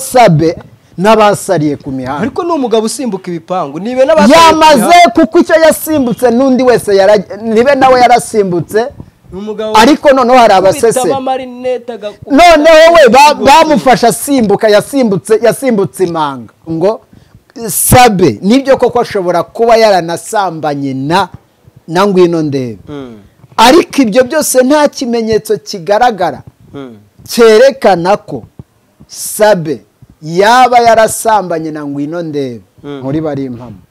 sabe n'abasariye ku mihanda ariko ni umugabo usimbuka ibipangu nibe n'abasariye ku yamaze mihanda. kuko icyo yasimbutse n'undi wese yara- nibe nawe yarasimbutse Ni umugabo ariko noneho hari abasese bitaba amarinete agakubita noneho we ba- bamufashe asimbuka yasimbutse yasimbutse imanga ngo sabe nibyo koko ashobora kuba yaranasambanye na na ngwino ndebe Mm, ariko ibyo byose nta kimenyetso kigaragara mm. cyerekana ko sabe yaba yarasambanye na ngwino ndebe Mm. muri bari impamo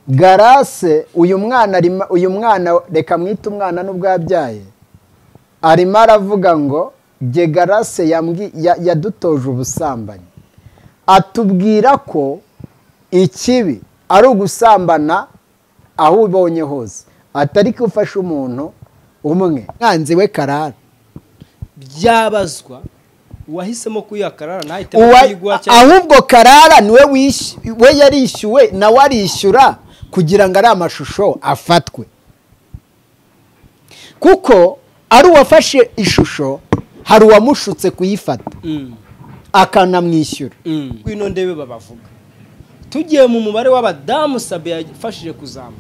garase uyu mwana arimo- uyu mwana reka mwite umwana n'ubwo yabyaye arimo aravuga ngo jye garase yambwi- ya- yadutoje ubusambanyi atubwira ko ikibi ari ugusambana aho ubonye hose atari ko ufashe umuntu umwe mwanzi we karara byabazwa uwahisemo kuyakarara ntahitemo Uwa- kuyigwa cyangwa ahubwo karara niwe wish- we yarishyuwe nawe arishyura kugira ngo ari amashusho afatwe kuko ari uwafashe ishusho hari uwamushutse kuyifata Mm, akanamwishyura mm. ngwino ndebe babavuga tugiye mu mubare w'abadamu sabe yafashije kuzamuka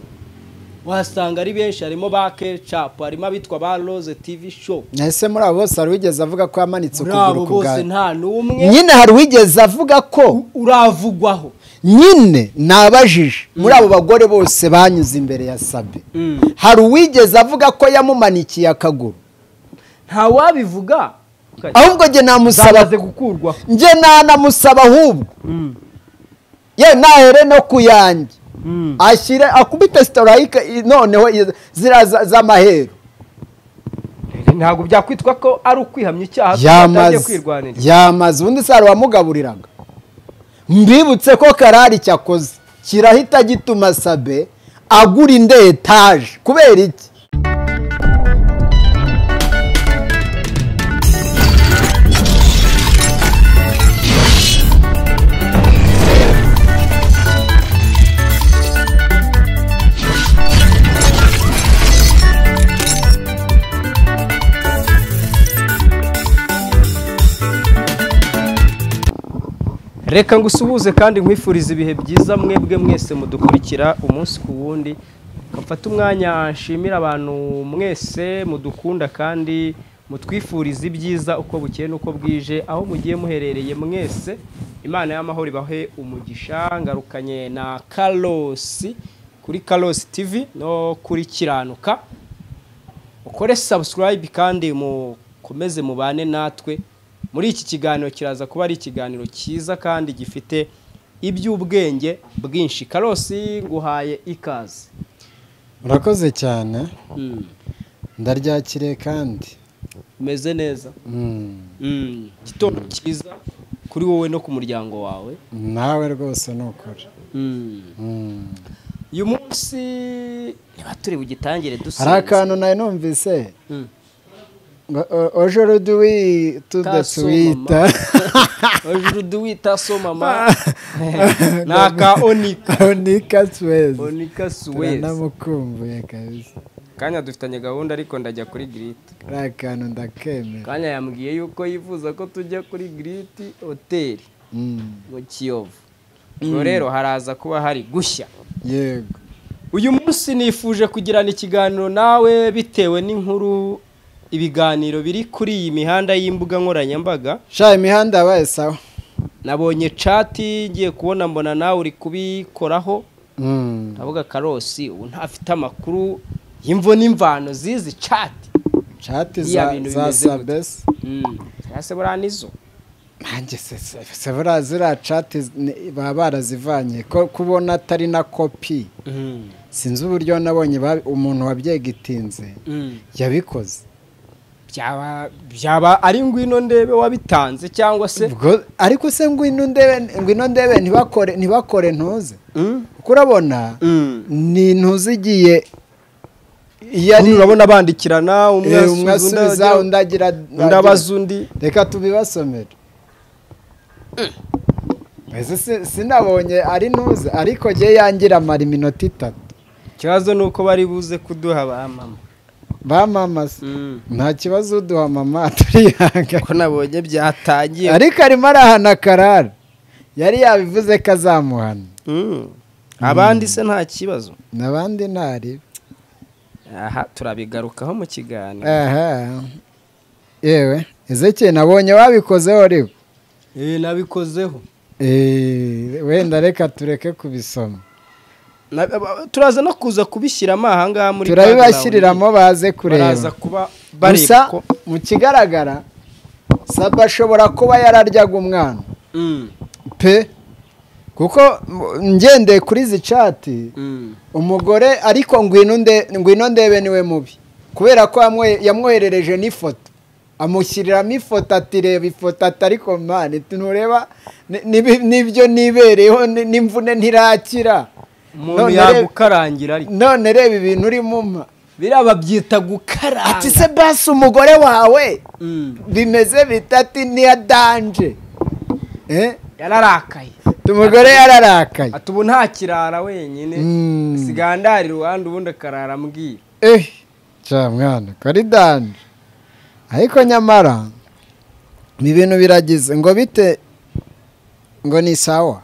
wahasanga ari benshi harimo ba kecapu harimo abitwa ba roze tv show ese muri abo bose hari uwigeze avuga ko yamanitse muri abo ukuguru ku bwawe bose nta n'umwe nyine hari uwigeze avuga ko uravugwaho nyine nabajije muri abo bagore bose banyuze imbere ya sabe Mm. hari uwigeze avuga ko yamumanikiye akaguru ntawabivuga ahubwo njye namusaba zamaze gukurwaho njye nanamusaba ahubwo ye nahere no ku yanjye ashyire akubite sitorayike noneho i- ziriya za- z'amaheru ntabwo byakwitwa ko ari ukwihamya icyaha kuko atangiye yamaze kwirwanira yamaze ubundi se hari uwamugaburiraga mbibutse ko karari cyakoze kirahita gituma sabe agura indi etaje kubera iki reka ngo usuhuze kandi nkwifurize ibihe byiza mwebwe mwese mudukurikira umunsi ku wundi mfate umwanya nshimira abantu mwese mudukunda kandi mutwifurize ibyiza uko bukeye n'uko bwije aho mugiye muherereye mwese imana y'amahoro ibahe umugisha ngarukanye na karosi kuri karosi tivi no kuri kiranuka ukore subscribe kandi mukomeze mubane natwe muri iki kiganiro kiraza kuba ari ikiganiro cyiza kandi gifite iby'ubwenge bwinshi karosi nguhaye ikaze urakoze cyane Mm, ndaryakiriye kandi umeze neza Mm, igitondo cyiza kuri wowe no ku muryango wawe nawe rwose ni ukuri Mm. uyu munsi niba turi bugitangire hari dusinze akantu nawe numvise Mm. aujourd'hui tudasuwita hejuru duwita so mama ni aka onika onika twese onika suwezi turanamukumbuye kabisa kanya dufitanye gahunda ariko ndajya kuri giriti ari akantu ndakemera kanya yambwiye yuko yifuza ko tujya kuri giriti hoteli Mm, mu kiyovu ubwo rero haraza kuba hari gushya yego uyu munsi nifuje kugirana ikiganiro nawe bitewe n'inkuru ibiganiro biri kuri iyi mihanda y'imbuga nkoranyambaga sha imihanda yabaye sawa nabonye cati ngiye kubona mbona nawe uri kubikoraho Mm, ndavuga karosi ubu ntafite amakuru y'imvo n'imvano zizi cati chat Biriya za bintu za bimeze gute? sabes ese buriya nizo nanjye se se- se buriya ziriya chat ni- baba barazivanye ko kubona atari na kopi sinzi uburyo nabonye ba- umuntu wabyegitinze yabikoze byaba byaba ari ngwino ndebe wabitanze cyangwa se Ubwo- ariko se ngwino ndebe ngwino ndebe ntibakore ntibakore ntuze kuko urabona ni ntuze igiye iyo ari Ubundi urabona bandikirana Eh, umwe asubiza undi agira undi abaza undi reka tubibasomere ese si- sinabonye ari ntuze ariko jye yangira amara iminota itatu ikibazo ni uko bari buze kuduha ba mama bamamaza Mm. nta kibazo uduha mama turihangana ko nabonye byatangiye ariko arimo arahana karara yari yabivuze ko azamuhana Mm. abandi se nta kibazo n'abandi ntaribe aha turabigarukaho mu kiganiro aha yewe ezeke nabonye wabikozeho rero Eh, nabikozeho Eh, wenda reka tureke kubisoma Na- ba- turaza no kuza kubishyiramo ahangaha muri turabibashyiriramo baze background. kureba baraza kuba bareba gusa ko mu kigaragara saba ashobora kuba yararyaga umwana Mm, pe kuko m- ngendeye kuri izi cati mm. umugore ariko ngwino nde- ngwino ndebe niwe mubi kubera ko yamwe- yamwoherereje n'ifoto amushyiriramo ifoto ati reba ifoto ati ariko mani ntureba ni- nibi- n'ibyo nibereyeho ni- n'imvune ntirakira umuntu None reba- yagukarangira ariko none reba ibintu urimo mpa biriya babyita gukaranga ati se basi umugore wawe Mm. bimeze bitati niya danje Eh? yararakaye umugore yararakaye ati ubu nta kirara wenyine Mm. asigaye andara iruhande ubundi akarara ambwira eh cya mwana kari danje ariko nyamara ibi bintu biragize ngo bite ngo ni sawa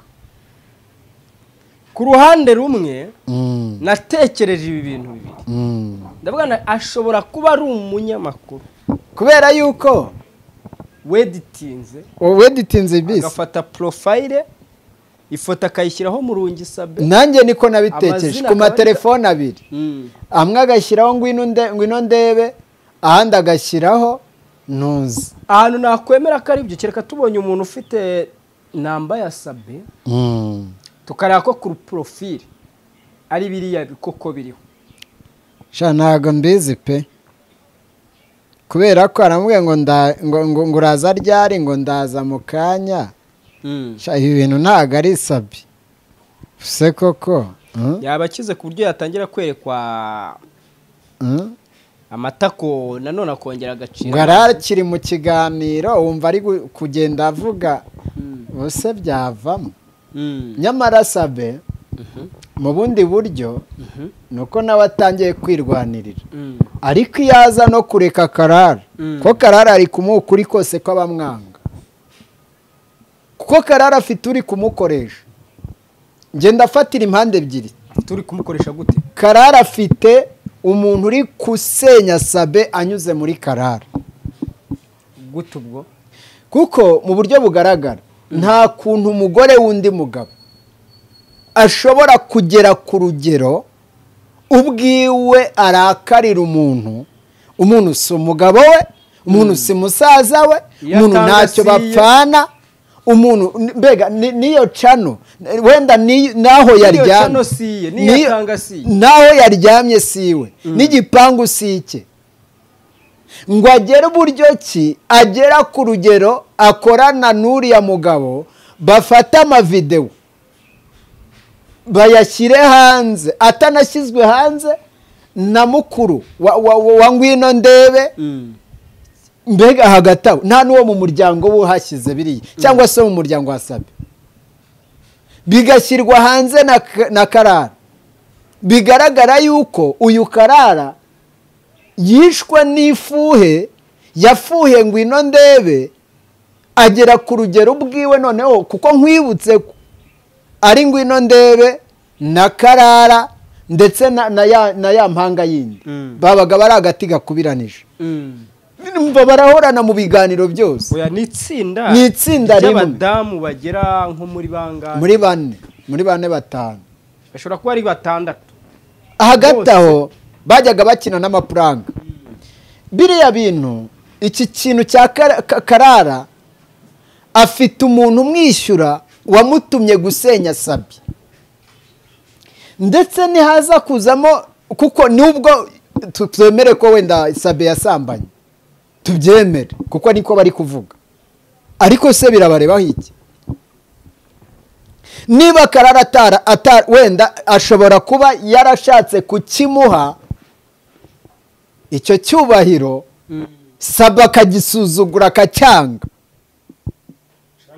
ku ruhande rumwe Mm, natekereje ibi bintu bibiri mm. ndavuga ngo ashobora kuba ari umunyamakuru kubera yuko weditinze uweditinze bisi agafata porofayire ifoto akayishyiraho mu rungisabe nanjye niko nabitekereje Amazina ku akaba- matelefone abiri amwe agashyiraho ngwino nde- ngwino ndebe ahandi agashyiraho ntuzi ahantu nakwemera ko ari byo kereka tubonye umuntu ufite namba ya sabe Mm. tukareba ko ku porofile ari biriya koko biriho sha ntabwo mbizi pe kubera ko aramubwiye ngo nda- ngo ngo ngo uraza ryari ngo ndaza mu kanya sha ibi bintu ntabwo ari sabi se koko Mm, yaba akize ku buryo yatangira kwerekwa mm. amatako nanone akongera agaciro ngo arakiri mu kiganiro wumva ari gu- kugenda avuga Mm, ubuse byavamo mm, nyamara sabe mu bundi buryo mhm, ni uko nawe atangiye kwirwanirira mm, ariko iyo aza no kureka karara Mm. ko karara ari kumuha ukuri kose kw'abamwanga kuko karara afite uri kumukoresha njye ndafatira impande ebyiri turi kumukoresha gute karara afite umuntu uri gusenya sabe anyuze muri karara gute ubwo kuko mu buryo bugaragara nta kuntu umugore w'undi mugabo ashobora kugera ku rugero ubwiwe arakarira umuntu umuntu si umugabo we umuntu si musaza we Iyo umuntu ntacyo atangasiye. bapfana umuntu mbega ni- n'iyo cano wenda ni- n'aho yaryamye cano si iye, n'iyo N'iyo- atanga si iye. n'aho yaryamye si iwe n'igipangu si icye ngo agere uburyo ki agera ku rugero akorana n'uriya mugabo bafata amavidewo bayashyire hanze atanashyizwe hanze na mukuru wa, wa, wa, wa ngwino ndebe Mm, mbega hagati aho nta n'uwo mu muryango we uhashyize biriya cyangwa se wo mu muryango wa sabe bigashyirwa hanze na, Ka- na karara bigaragara yuko uyu karara yishwe n'ifuhe yafuhe ngwino ndebe agera ku rugero ubwiwe noneho kuko nkwibutse ko ari ngwino ndebe na karara ndetse na, na, ya, na ya mpanga yindi Mm. babaga bari agati gakubiranije mm. Mva barahorana mu biganiro byose oya ni itsinda Ni itsinda rimwe. ry'abadamu bagera nko muri bangahe muri bane muri bane batanu bashobora kuba ari batandatu hagati aho bajyaga bakina n'amapuranga biriya bintu iki kintu cya Kara- Ka- karara afite umuntu umwishyura wamutumye gusenya sabi ndetse ntihaza kuzamo kuko nubwo tu- twemere ko wenda sabe yasambanye tubyemere kuko niko bari kuvuga ariko se birabarebaho iki niba karara atara, atara wenda ashobora kuba yarashatse kukimuha icyo cyubahiro saba akagisuzugura akacyanga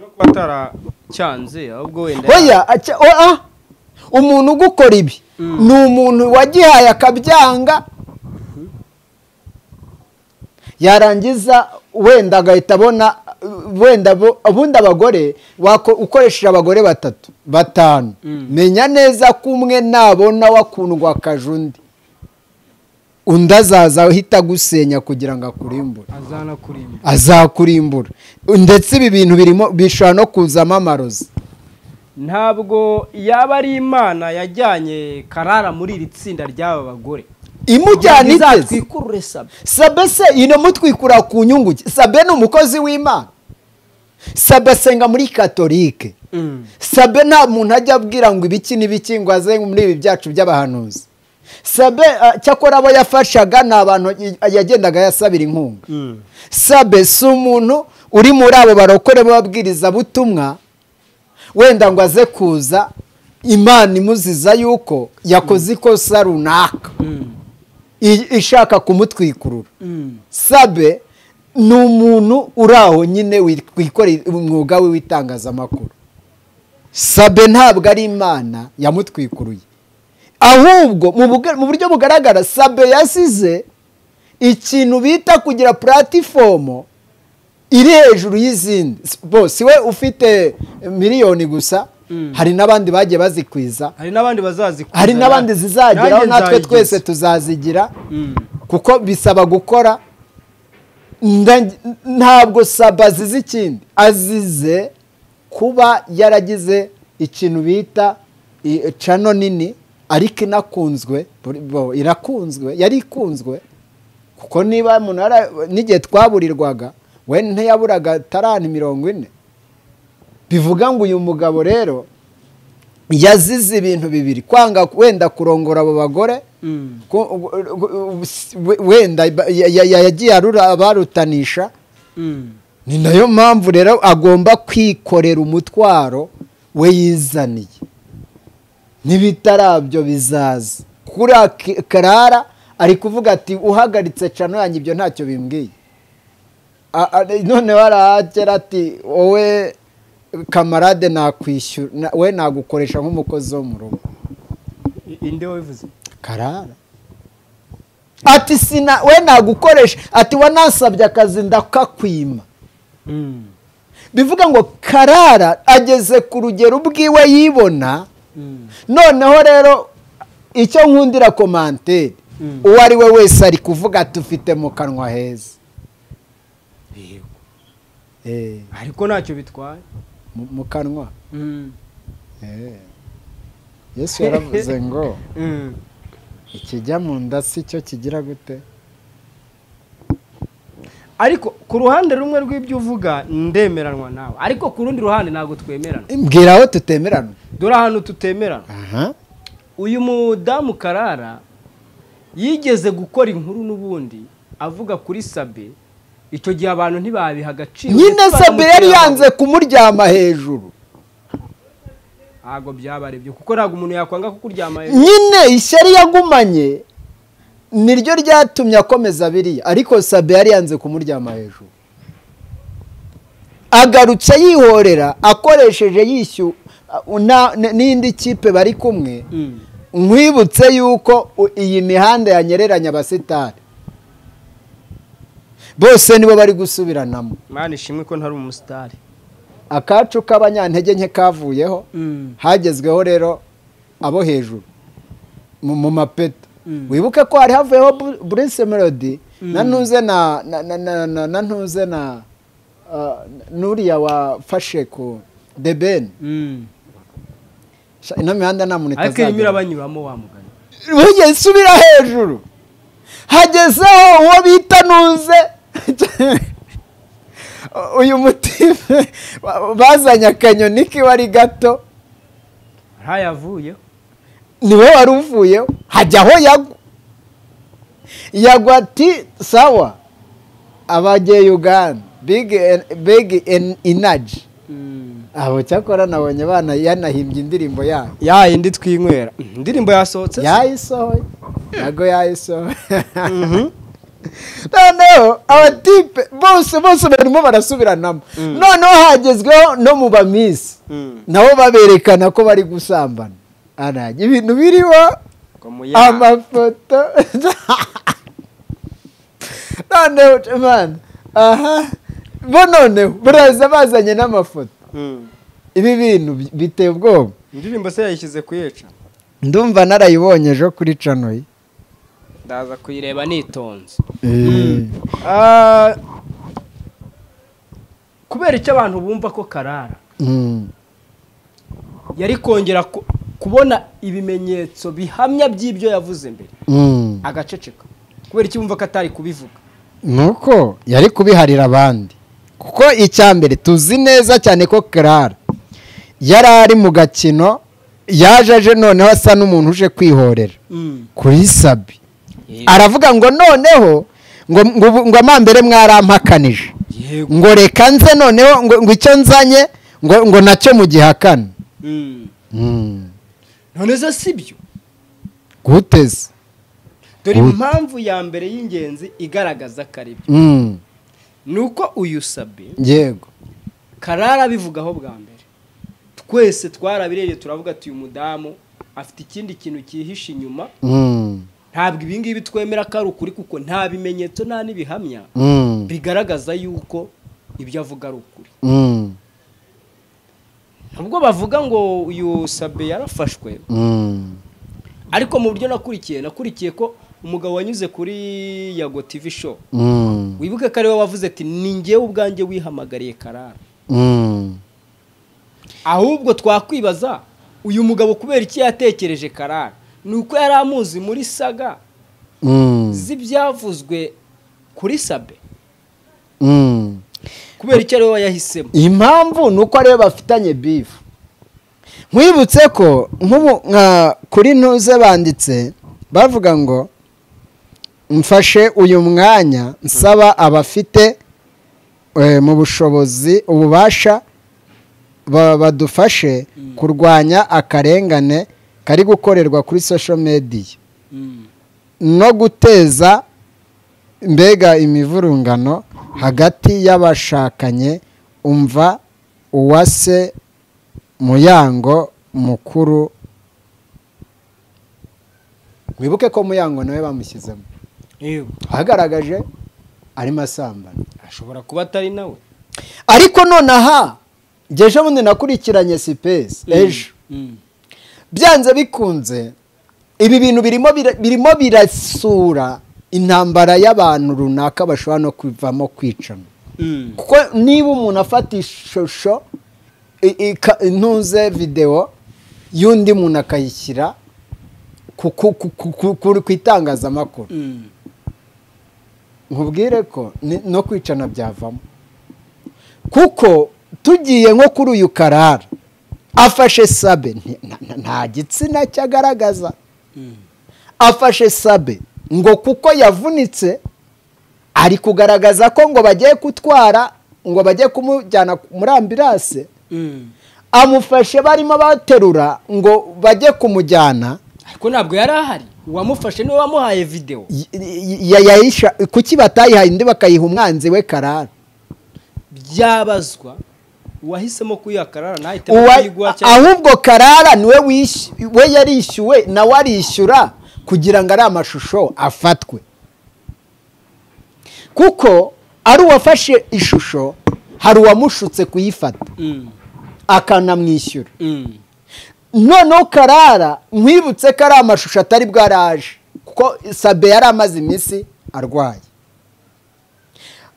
no kuba ataracyanze ahubwo wenda oya acya- o- ah, umuntu ugukora ibi Mm. ni umuntu wagihaye akabyanga yarangiza wenda agahita abona wenda bo- ubundi abagore wako- ukoresheje abagore batatu batanu menya neza ko umwe nabona wakundwa akaje undi undi azaza ahita agusenya kugira ngo akurimbure azanakurimba azakurimbura ndetse ibi bintu birimo bishobora no kuzamo amarozi ntabwo yaba ari imana yajyanye karara muri iri tsinda ry'aba bagore imujyana iteze izatwikurure sabe sabe se inamutwikura ku nyungu ki? sabe ni umukozi w'imana sabe asenga muri katolike sabe nta muntu ajya abwira ngo ibiki n'ibiki ngo aze muri ibi byacu by'abahanuzi sabe ah, cyakora abo yafashaga ni abantu y- yagendaga yasabira inkunga sabe si umuntu uri muri abo barokore b'ababwirizabutumwa wenda ngo aze kuza imana imuziza yuko yakoze ikosa runaka i- ishaka kumutwikurura sabe ni umuntu uri aho nyine wikorera umwuga we w'itangazamakuru sabe ntabwo ari imana yamutwikuruye ahubwo mu buga- mu buryo bugaragara sabe yasize ikintu bita kugira puratifomu iri hejuru y'izindi bo si we ufite miliyoni gusa hari n'abandi bagiye bazikwiza hari n'abandi bazazikuzanira hari n'abandi zizageraho Nanjye natwe nzayigize. twese tuzazigira Mm. kuko bisaba gukora nda- ntabwo saba azize ikindi azize kuba yaragize ikintu bita i- cano nini ariko inakunzwe buri- bo, irakunzwe yari ikunzwe kuko niba umuntu yara- n'igihe twaburirwaga we ntiyaburaga tarani mirongo ine bivuga ngo uyu mugabo rero yazize ibintu bibiri kwanga wenda kurongora abo bagore Mm. ko- u- u- u- wenda ya- ya- ya- yagiye arura abarutanisha Mm. ni nayo mpamvu rero agomba kwikorera umutwaro we yizaniye n'ibitarabyo bizaza kuri Ak- karara ari kuvuga ati uhagaritse cano yanjye ibyo ntacyo bimbwiye A- a- noneho arahagera ati wowe kamarade nakwishyura na- we nagukoresha nk'umukozi wo mu rugo I- inde wabivuze karara ati sina we nagukoresha ati wanasabye akazi ndakakwima Mm. bivuga ngo karara ageze ku rugero ubwiwe yibona Mm. noneho rero icyo nkundira komanteri Mm. uwo ari we wese ari kuvuga ati ufite mu kanwa heza Yego. Eh, ariko ntacyo bitwaye mu- mu kanwa Mm. Eh. yesu yaravuze ngo Mm. ikijya mu nda si cyo kigira gute ariko ku ruhande rumwe rw'ibyo uvuga ndemeranwa nawe ariko ku rundi ruhande ntabwo twemerana mbwira aho tutemerana dore ahantu tutemerana aha uyu mudamu karara yigeze gukora inkuru n'ubundi avuga kuri sabe icyo gihe abantu ntibabiha agaciro nyine ndetse sabe yari baramubwira ngo- yanze kumuryama hejuru ntabwo byaba ari byo kuko ntabwo umuntu yakwanga kukuryama hejuru nyine ishyari yagumanye niryo ryatumye akomeza biriya ariko sabe yari yanze kumuryama hejuru agarutse yihorera akoresheje yishyuwe n'indi kipe bari kumwe Mm. nkwibutse yuko u- iyi mihanda yanyereranya abasitari bose nibo bari gusubiranamo mani ishimwe ko ntari umusitari akacu k'abanyantege nke kavuyeho Mm. hagezweho rero abo hejuru mu mu mapeta Mm. wibuke ko hari havuyeho Bu- Bruce Melody na ntuze na na na na na, na ntuze na ah, nuriya wafashe ku The Ben Mm. Sha- ino mihanda nta muntu ariko irimo itazagera irabanyuramo wa mugani bujye subira hejuru hagezeho uwo bita ntuze uyu mutima bazanye akanyoni kiba ari gato ntayavuyeho niwe wari uvuyeho hajya aho yagwa yagwa ati sawa abajye uganda big inaji Mm. abo cyakora nabonye abana yanahimbye indirimbo yabo ya yindi twinywera indirimbo yasohotse yayisohoye ntabwo yayisohoye noneho abatipe bose bose barimo barasubiranamo noneho hagezweho no mu bamisi Mm. nabo baberekana ko bari gusambana arajya ibintu biriho Ko mu ya- amafoto noneho mani aha bo noneho baraza bazanye n'amafoto ibi bintu bi- biteye ubwoba indirimbo se yayishyize kuyica ndumva narayibonye ejo kuri canoyi ndaza kuyireba nitonze kubera icyo abantu bumva ko karara yari kongera ku- kubona ibimenyetso bihamya by'ibyo yavuze mbere agaceceka kubera icyo bumva ko atari kubivuga nuko yari kubiharira abandi kuko icya mbere tuzi neza cyane ko karara yari ari mu gakino yaje aje noneho asa n'umuntu uje kwihorera kuri sabi aravuga ngo noneho ngo ngo ubu- ngo amambere mwarampakanije yego ngo reka nze noneho ngo ngo icyo nzanye ngo ngo nacyo mugihakana Mm. none zo si byo guteze dore Ut- impamvu ya mbere y'ingenzi igaragaza ko ari byo Mm. ni uko uyu sabi yego karara abivugaho bwa mbere twese twarabirebye turavuga ati uyu mudamu afite ikindi kintu cyihishe inyuma Mm. ntabwo ibi ngibi twemera ko ari ukuri kuko nta bimenyetso nta n'ibihamya Mm. bigaragaza yuko ibyo avuga ari ukuri Mm. nubwo bavuga ngo uyu sabe yarafashwe Mm. ariko mu buryo nakurikiye nakurikiye ko umugabo wanyuze kuri yago tv show Mm. wibuke ko ari we wavuze ati ni ngewe ubwanjye wihamagariye karara Mm. ahubwo twakwibaza uyu mugabo kubera icyo yatekereje karara ni uko yari amuzi muri saga Mm. z'ibyavuzwe kuri sabe Mm. kubera icyo ari we yahisemo impamvu ni uko ariwe bafitanye bifu nkwibutse ko nk'ubu nka kuri ntuze banditse bavuga ngo mfashe uyu mwanya nsaba abafite eh, mu bushobozi ububasha ba- badufashe kurwanya akarengane kari gukorerwa kuri social media no guteza mbega imivurungano hagati y'abashakanye umva uwase muyango mukuru wibuke ko muyango nawe bamushyizemo ahagaragaje arimo asambana ashobora kuba atari nawe ariko nonaha ngeje bundi nakurikiranye sipesi ejo byanze bikunze ibi bintu birimo bira- birimo birasura intambara y'abantu runaka bashobora no kuvamo kwicana kuko niba umuntu afata ishusho i- ika- ntuze videwo y'undi muntu akayishyira ku- ku- ku- ku- ku- ku- ku itangazamakuru nkubwire ko ni- no kwicana byavamo kuko tugiye nko kuri uyu karara afashe sabe nti- nta- nta- nta gitsina cye agaragaza afashe sabe ngo kuko yavunitse ari kugaragaza ko ngo bagiye gutwara ngo bajye kumujyana muri ambirase amufashe barimo baterura ngo bajye kumujyana ariko ntabwo yari ahari uwamufashe niwe wamuhaye videwo y- y- y- yayisha- kuki batayihaye undi bakayiha umwanzi we karara byabazwa uwahisemo kuyiha karara ntahitemo Uwa- kuyiguha cyangwa ahubwo karara niwe wish- we yarishyuwe nawe arishyura kugira ngo ari amashusho afatwe kuko ari uwafashe ishusho hari uwamushutse kuyifata Mm, akanamwishyura mm, noneho karara nkwibutse ko ari amashusho atari bwaraje kuko sabe yari amaze iminsi arwaye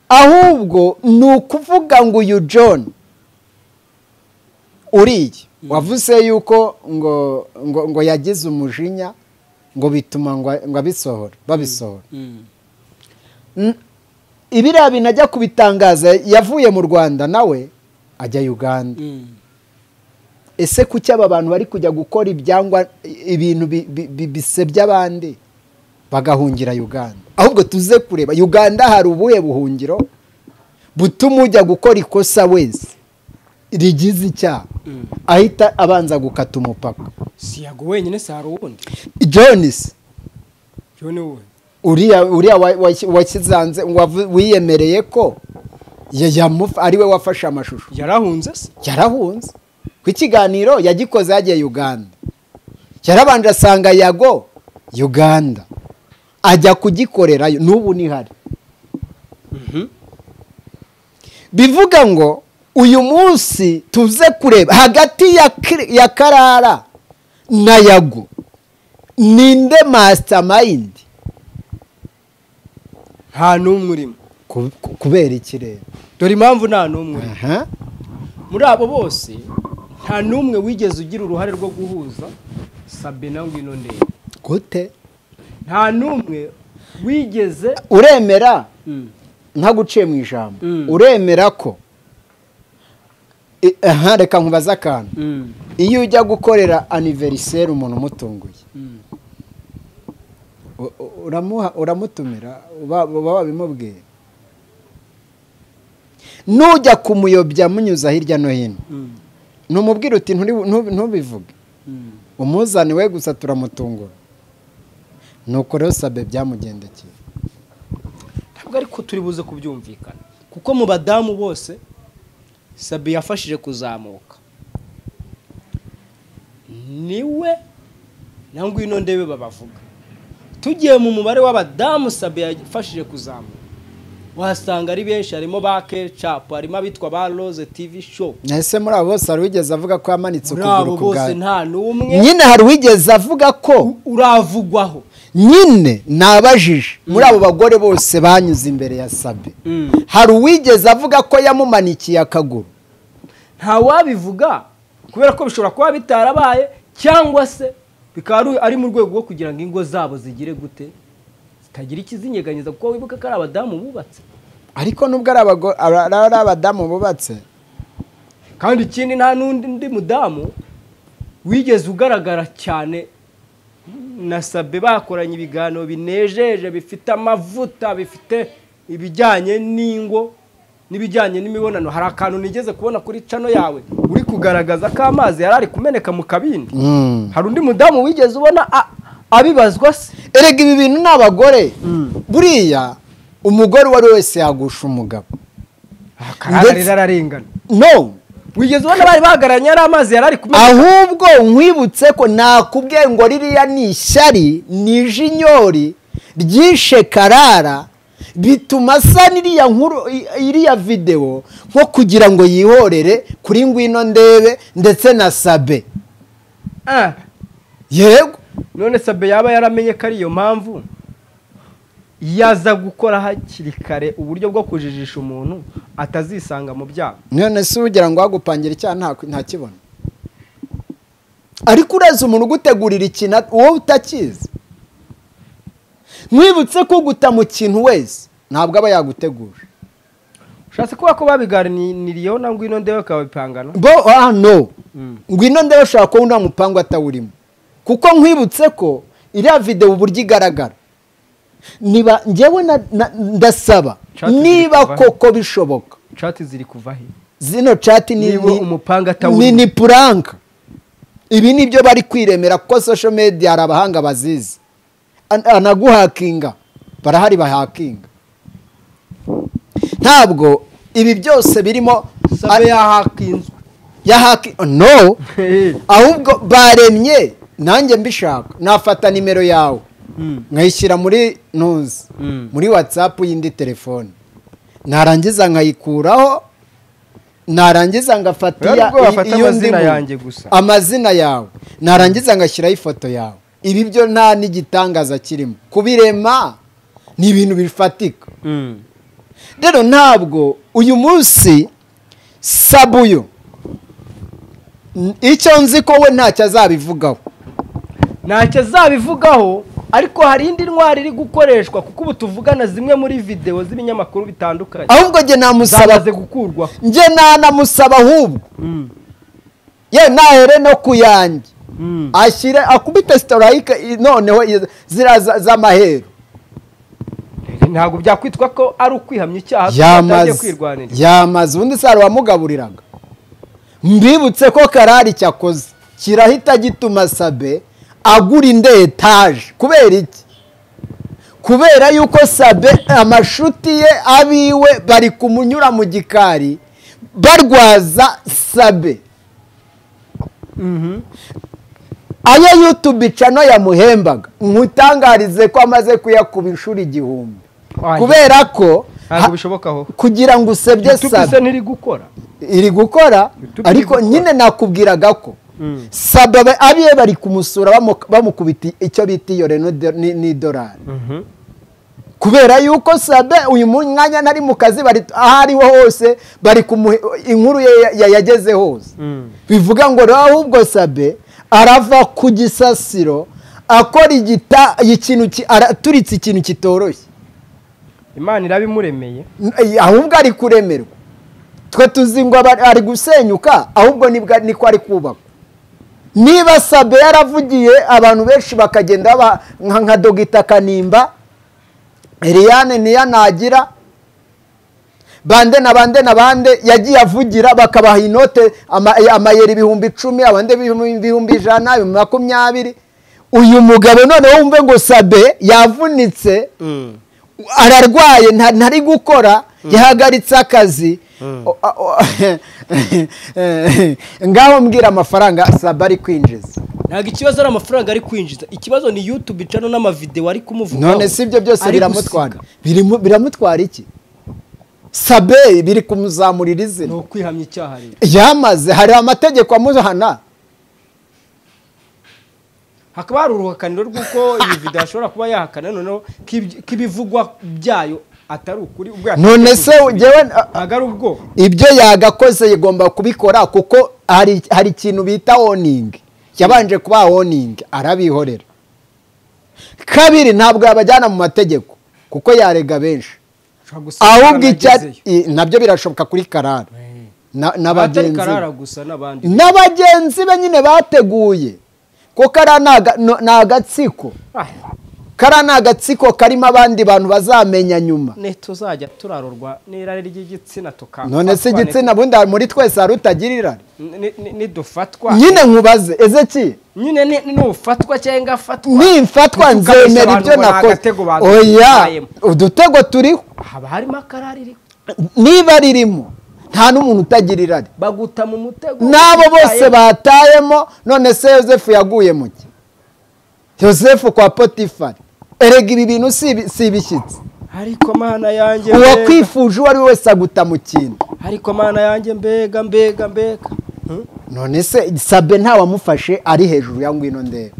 ahubwo ni ukuvuga ngo uyu john uriye wavuze yuko ngo ngo ngo yagize umujinya ngo bituma ngo ngo abisohora babisohora mm. N- ibiriya bintu ajya kubitangaza yavuye mu rwanda nawe ajya uganda Mm. ese kuki aba bantu bari kujya gukora ibyangwa ibintu bi- bi- bi- bisebya abandi bagahungira uganda ahubwo tuze kureba uganda hari ubuhe buhungiro butuma ujya gukora ikosa wese rigize icyaha Mm. ahita abanza gukata umupaka si yago wenyine si hari uwundi jones byo ni wowe uriya uriya wa- wa- washyize ngo wiyemereye ko ya- yamufa- ari we wafashe amashusho yarahunze se yarahunze ku ikiganiro yagikoze yagiye uganda yarabanje asanga yago uganda ajya kugikorerayo n'ubu nihari bivuga ngo uyu munsi tuze kureba hagati ya Kri- ya karara na yagu ninde masitamayindi nta n'umwe urimo Ku- ku- kubera ikirere dore impamvu nta n'umwe urimo aha muri abo bose nta n'umwe wigeze ugira uruhare rwo guhuza sabina ngwino ndebe gute nta n'umwe wigeze uremera nka guciye mu ijambo Mm. uremera ko I- aha reka nkubaze akantu iyo ujya gukorera aniveriseri umuntu umutunguye u- u- uramuha- uramutumira uba uba wabimubwiye nujya kumuyobya munyuza hirya no hino numubwira uti "Nturi- ntubi- ntubivuge umuzani we gusa turamutungura nuko rero sabe byamugendekeye ntabwo ariko turi buze kubyumvikana kuko mu badamu bose sabi yafashije kuzamuka niwe na ngwino ndebe babavuga tugiye mu mubare w'abadamu sabi yafashije kuzamuka wasanga ari benshi harimo ba kecapu harimo abitwa ba roze tivi shopu ese muri abo bose hari uwigeze avuga ko yamanitse muri ukuguru abo ku bose bwawe nta n'umwe nyine hari uwigeze avuga ko uravugwaho nyine nabajije muri abo bagore bose banyuze imbere ya sabe hari uwigeze avuga ko yamumanikiye akaguru ntawabivuga kubera ko bishobora kuba bitarabaye cyangwa se bikaba ari- ari mu rwego rwo kugira ngo ingo zabo zigire gute zitagira ikizinyeganyeza kuko wibuka ko ari abadamu bubatse ariko nubwo ari abago- ara- ara- ari abadamu bubatse kandi ikindi nta n'undi undi mudamu wigeze ugaragara cyane na sabe bakoranye ibiganiro binejeje bifite amavuta bifite ibijyanye n'ingo n'ibijyanye n'imibonano hari akantu nigeze kubona kuri cano yawe uri kugaragaza ko amazi yari ari kumeneka mu kabindi Mm. hari undi mudamu wigeze ubona a- abibazwa se erega ibi bintu ni abagore Mm. buriya umugore uwo ari we wese yagusha umugabo akararira ararengana no wigeze ubona bari bahagararanye ari amazi yari ari kumena ahubwo nkwibutse ko nakubwiye ngo ririya ni ishyari ni ijinyori ryishe karara bituma asa n'iriya nkuru i- iriya videwo nko kugira ngo yihorere kuri ngwino ndebe ndetse na sabe Ah, yego none sabe yaba yaramenye ko ari iyo mpamvu yaza gukora hakiri kare uburyo bwo kujijisha umuntu atazisanga mu byaha none si ugira ngo wagupangira icyaha nta- ntakibona ariko uraza umuntu ugutegurira ikintu at- wowe utakizi mwibutse ko guta mu kintu wese ntabwo aba yaguteguje ushatse kuba ko babiganiriyeho na ngwino ndebe bakabipangana bo ah no Mm. ngwino ndebe ashobora kuba nta mupangu atawurimo kuko nkwibutse ko iriya videwo uburyo igaragara niba njyewe na- na- ndasaba Chat ziri niba kuva he? koko bishoboka cati ziri kuva he zino cati ni Niba ni- umupanga atawurimo. ni ni puranka ibi ni byo bari kwiremera kuko social media hari abahanga bazizi An- anaguhakinga barahari bahakinga ntabwo ibi byose birimo sabe yahakinzwe yahaki no ahubwo baremye nanjye mbishaka nafata nimero yawe Mm. nkayishyira muri ntuzi Mm. muri watsapu y'indi telefone narangiza nkayikuraho narangiza ngafata Rero iya- ubwo wafata i- iyo amazina ndimu. yanjye gusa. amazina yawe narangiza ngashyiraho ifoto yawe ibi byo nta n'igitangaza kirimo kubirema ni ibintu bifatika Mm. rero ntabwo uyu munsi sabuyo n- icyo nzi ko we ntacyo azabivugaho ntacyo azabivugaho ariko hari indi ntwari iri gukoreshwa kuko ubu tuvugana zimwe muri videwo z'ibinyamakuru bitandukanye ahubwo njye namusaba zamaze gukurwa njye nanamusaba ahubwo ye nahere no ku yanjye ashyire akubite sitorayike noneho iyo- ziriya za- z'amaheru ntabwo byakwitwa ko ari ukwihamya icyaha kuko atangiye yamaze kwirwanira yamaze ubundi saro wamugaburiraga mbibutse ko karari cyakoze kirahita gituma sabe agura indi etaje kubera iki kubera yuko sabe amashuti ye abiwe bari kumunyura mu gikari barwaza sabe ayo yutubi cano yamuhembaga nkutangarize ko amaze kuyakuba inshuro igihumbi kubera ko ntabwo bishoboka aho kugira ngo usebye youtube isa saba n'iri gukora iri gukora YouTube iri ariko gukora. nyine nakubwiraga ko saba ba- abiye bari kumusura bamu- bamukubita icyo bita iyo reno do- ni- n'idolari Mhm. kubera yuko sabe uyu mwanya ntari mu kazi bari aho ariho hose bari kumuhe inkuru ye ya- ya- yageze hose Mm. bivuga ngo rero ahubwo sabe arava ku gisasiro akora igita ikintu ki- araturitse ikintu kitoroshye imana irabimuremeye N- ahubwo ari kuremerwa twe tuzi ngo aba- ari gusenyuka ahubwo nibwo- niko ari kubakwa niba sabe yaravugiye abantu benshi bakagenda ba- nka nka dogita kanimba eliane niyo nagira bande na bande na bande yagiye avugira bakabaha inote ama- amayeri ibihumbi icumi abandi ibihumbi ibihumbi ijana ibihumbi makumyabiri uyu mugabo noneho wumve ngo sabe yavunitse ararwaye nta- ntari gukora yahagaritse akazi O- a- o- ngaho mbwira amafaranga saba ari kwinjiza ntabwo ikibazo ari amafaranga ari kwinjiza ikibazo ni yutube icano n'amavidewo ari kumuvugaho none si ibyo byose ari biramutwara gusiga. Birimu- biramutwara iki sabe biri kumuzamurira ni izina ukwihamya icyaha rero yamaze hari amategeko amuhana hakaba hari uruhakaniro rw'uko iyi video ashobora kuba yahakana noneho k'ibyo- k'ibivugwa byayo atari ukuri ubwo none se jyewe ntabwo ari ubwo ibyo yagakoze yagomba kubikora kuko hari hari ikintu bita oningi yabanje kuba oningi arabihorera kabiri ntabwo yabajyana mu mategeko kuko yarega benshi ashobora gusa ahubwo amafaranga icya agezeyo. i- nabyo birashoboka kuri karara na- abatari n'abagenzi karara be. gusa n'abandi n'abagenzi be nyine bateguye ko karara ni aga- no- ni agatsiko karara ni agatsiko karimo abandi bantu bazamenya nyuma ne tuzajya turarurwa n'irari ry'igitsina tuka none se igitsina bundi muri twese hari utagira irari Ni- ni- nidufatwa nyine nkubaze ezeki nyine ni- nufatwa cyangwa afatwa nimfatwa Ntituganishe nzemera abantu ibyo ngo ni nakoze agatego baduhaye. oya udutego turiho haba harimo akarari riri niba ririmo nta n'umuntu utagira irari baguta mu mutego n'abo bose Bitayemo. batayemo none se yosefu yaguye mu ki yosefu kwa potifari erega ibi bintu si ibi- si ibishyitsi ariko mana yanjye mbega. uwakwifuje uwo ari we wese aguta mu kintu ariko mana yanjye mbega mbega mbega Hmm? none se sabe ntawamufashe ari hejuru ya ngwino ndeba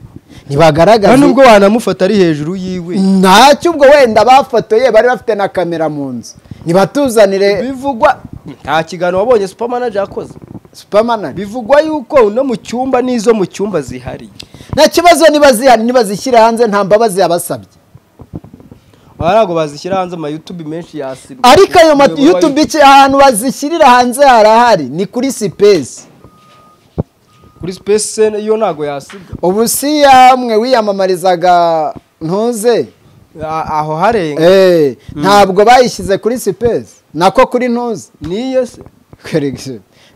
ntibagaragaza nta nubwo wanamufata ari hejuru yiwe ntacyo ubwo wenda bafotoye bari bafite na kamera mu nzu nibatuzanire bivugwa nta kiganiro wabonye supermanager yakoze supamanari bivugwa yuko no mu cyumba n'izo mu cyumba zihari nta kibazo niba zihari niba zishyira hanze nta mbabazi yabasabye ntabwo bazishyira hanze ama youtube menshi yasirwa ariko ayo ma- Umuyoboro wa youtube iki ahantu bazishyirira hanze harahari ni kuri sipesi kuri space yo ntabwo yasigwa ubu si yamwe wiyamamarizaga ntuze A- aho harenga Eh, ntabwo bayishyize kuri sipesi nako kuri ntuze niyo se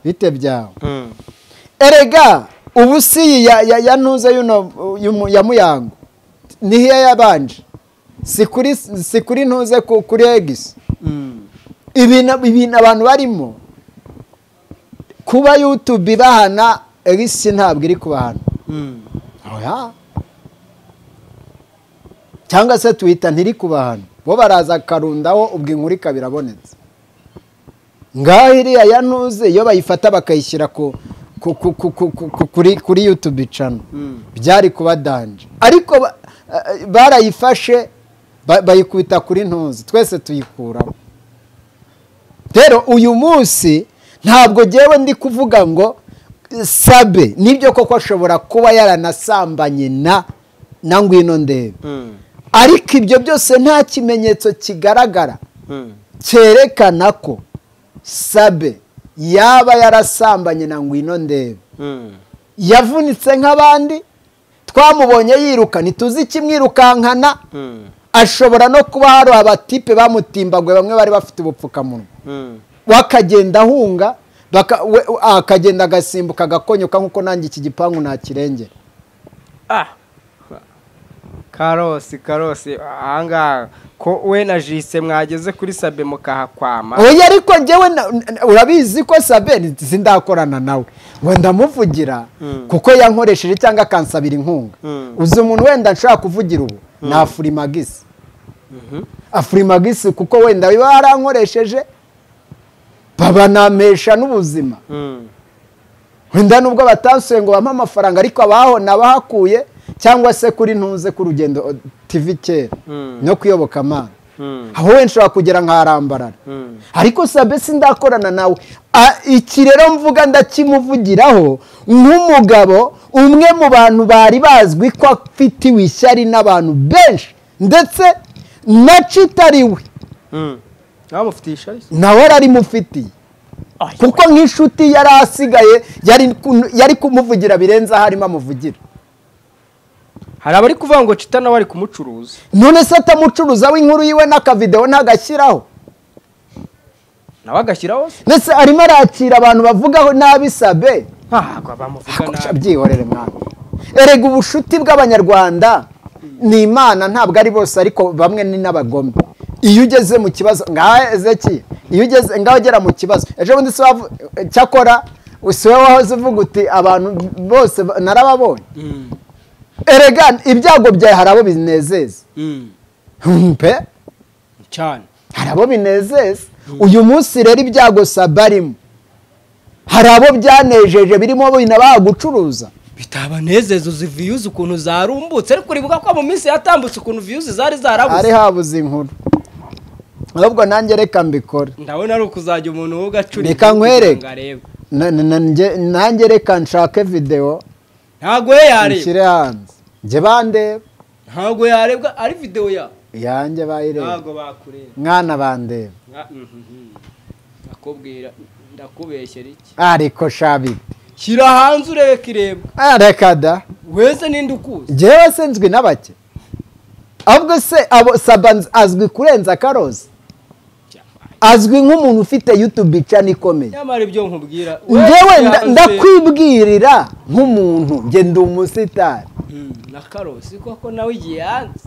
bite byawe erega ubu si ya, ya, ya ntuza y'uno y'umu- ya muyango nihiya yabanje si kuri si kuri ntuze ku- kuri egisi ibintu ibintu abantu barimo kuba yutube ibahana egisi ntabwo iri kubahana Oya. cyangwa se twita ntiri kubahana bo baraza akarundaho ubwo inkuru ikaba irabonetse ngaho iriya ya ntuze iyo bayifata bakayishyira ku ku- ku- ku- ku- ku- ku- kuri kuri yutube cano byari kuba danje ariko ba- eh, barayifashe ba- bayikubita kuri ntuzi twese tuyikuraho rero uyu munsi ntabwo ngewe ndi kuvuga ngo sabe nibyo koko ashobora kuba yaranasambanye na na ngwino ndebe ariko ibyo byose nta kimenyetso kigaragara cyerekana ko sabe yaba yarasambanye na ngwino ndebe yavunitse nk'abandi twamubonye yiruka ntituzi ikimwirukankana ashobora no kuba hari abatipe bamutimbaguye bamwe bari bafite ubupfukamunwa we akagenda ahunga baka- we- we- akagenda agasimbuka agakonyuka nk'uko nanjye iki gipangu nakirengera karosi karosi ahangaha ko we na jise mwageze kuri sabe mukahakwama oya ariko njyewe na- na- urabizi ko saberi sindakorana nawe ngo ndamuvugira kuko yankoresheje cyangwa akansabira inkunga uzi umuntu wenda nshobora kuvugira ubu ni afurimagisi afurimagisi kuko wenda biba yarankoresheje babanampesha n'ubuzima wenda nubwo batasuye ngo bampe amafaranga ariko abaho nabahakuye cyangwa se kuri ntunze k'urugendo o- tv kera no kuyoboka amana aho wenda ushobora kugera nkarambarara ariko sabe sindakorana nawe A- iki rero mvuga ndakimuvugiraho nk'umugabo umwe mu bantu bari bazwi ko afitiwe ishyari n'abantu benshi ndetse nacitariwe bamufitiye ishari nawe ararimufitiye kuko nk'inshuti yari asigaye yari kun- yari kumuvugira birenze aho arimo amuvugira hari abari kuvuga ngo cita nawe ari kumucuruza none se atamucuruza w'inkuru yiwe n'akavidewo ntagashyiraho nawe agashyiraho se ndetse arimo arakira abantu bavugaho nabi sabe ntabwo bamuvuga Kurusha nabi byihorere mwana erega ubucuti bw'abanyarwanda ni imana ntabwo ari bose ariko bamwe ni n'abagome iyo ugeze mu kibazo ngaha ezeki iyo ugeze ngaho ugera mu kibazo ejo bundi si wavu- cyakora si wowe wahoze uvuga uti abantu bose ba- narababonye erega ibyago byawe hari abo binezeza mpe cyane hari abo binezeza uyu munsi rero ibyago sabarimo hari abo byanejeje birimo binabaha gucuruza bitabanezeza uzi viyuzi ukuntu zarumbutse ariko uribuka ko mu minsi yatambutse ukuntu viyuzi zari zarabuze ari habuze inkuru ahubwo nanjye reka mbikore ndabona ari ukuzajya umuntu wowe ugacurika Reka nkwereke. kugira ngo arebe Na- na- na- nge- nanjye reka nshake videwo ntabwo we yareba nshyire hanze njye bandeba ntabwo yarebwa ari videwo ya yanjye bayireba ntabwo bakureba mwana bandeba Nka- mhm. ndakubwira ndakubeshyera iki ariko shabiti shyira hanze ureke irebwa Ah, reka da wese ninde ukuzi njyewe se nzwi na bake ahubwo se abo saba nz- azwi kurenza akarozi azwi nk'umuntu ufite yutube icana ikomeye nyamara ibyo nkubwira njyewe nda- yaranze- ndakwibwirira nk'umuntu njye ndi umusitari Mm, na karosi koko nawe igihe yanze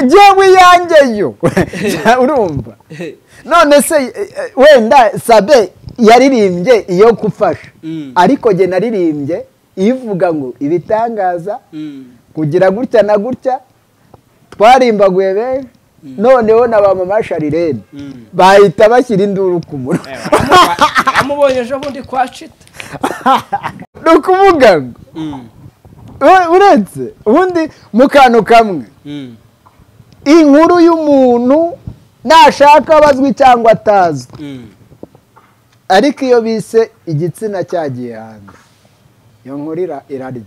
njyewe iyanjye yo urumva none se eh, eh, wenda sabe yaririmbye iyo gufasha Mm. ariko jye naririmbye ivuga ngo ibitangaza Mm, kugira gutya na gutya twarimbaguye benshi noneho na ba mama sharirene mm. bahita bashyira induru ku munwa Eh, wamuba- wamubonye ejo bundi kwa cita ni ukuvuga ngo Mm, we- uretse ubundi mu kantu kamwe mm, inkuru y'umuntu nashaka abazwi cyangwa atazwi mm. ariko iyo bise igitsina cyagiye hanze iyo nkuru ira- irarya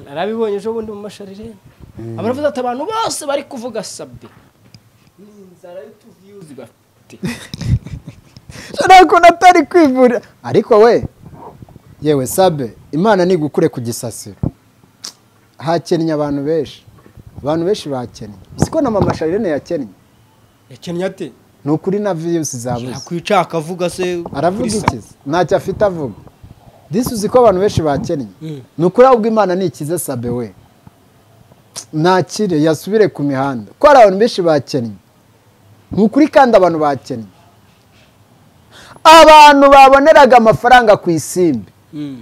narabibonye ejo bundi mu masharirene abaravuze ati abantu bose bari kuvuga sabe n'inzara y'utuviyuzi bafite ushobora kubona atari kwivura ariko we yewe sabe imana nigukure ku gisasiro hakennye abantu benshi abantu benshi bakennye siko na mama sharirene yakennye yakennye ate ni ukuri na viyusi zabuze yakwica akavuga se aravuga kuri Sabe. ikiza ntacyo afite avuga disi uzi ko abantu benshi bakennye Mm. ni ukuri ahubwo imana ntikize sabe we nakire yasubire ku mihanda ko hari abantu benshi bakennye ni ukuri kandi abantu bakennye abantu baboneraga amafaranga ku isimbi Mm.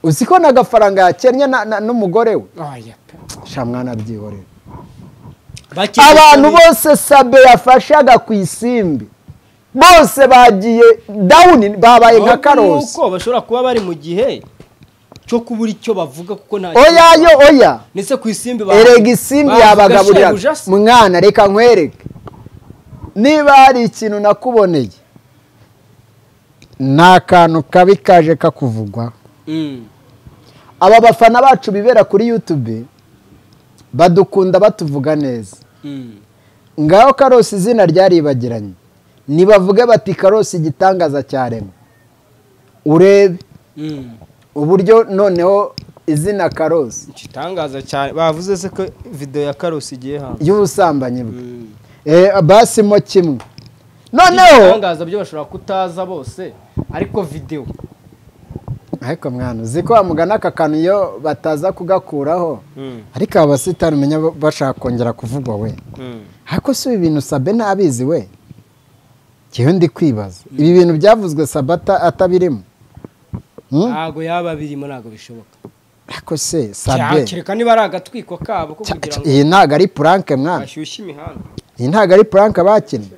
uzi ko n'agafaranga yakennye na- na- n'umugore we Aya pe. shamwana byihorera Bakiri abantu sabe. bose sabe yafashaga ku isimbi bose bagiye dawuni babaye nka Ahubwo karosi nuko bashobora kuba bari mu gihe cyo kubura icyo bavuga kuko nta oya yo oya ndetse ku isimbi ba- erega isimbi bavuga yabagaburira shebuja se. mwana reka nkwereke niba hari ikintu nakuboneye ni akantu kabi kaje kakuvugwa Mm. aba bafana bacu bibera kuri yutube badukunda batuvuga neza Mm. ngaho karosi izina ryaribagiranye nibavuge bati karosi igitangaza cyaremwe urebe Mm. uburyo noneho izina karosi igitangaza cyane bavuze se ko videwo ya karosi igiye hanze y'ubusambanyi bwe Mm. Eh, basi mo kimwe noneho ibitangaza byo bashobora kutaza bose ariko videwo ariko mwana uzi ko wamugana aka kantu iyo bataza kugakuraho ariko aba basitani umenya bo- bashaka kongera kuvugwa we ariko si ibi bintu sabe ntabizi we ngewe ndi kwibaza ibi bintu byavuzwe sabe ata- atabirimo Hmm? ntabwo yaba birimo ntabwo bishoboka ariko ariko se Cya- sabe kereka niba ari agatwiko kabo ko kugira ngo iyi ntabwo ari puranke mwana bashyushye imihanda iyi ntabwo ari puranke bakinnye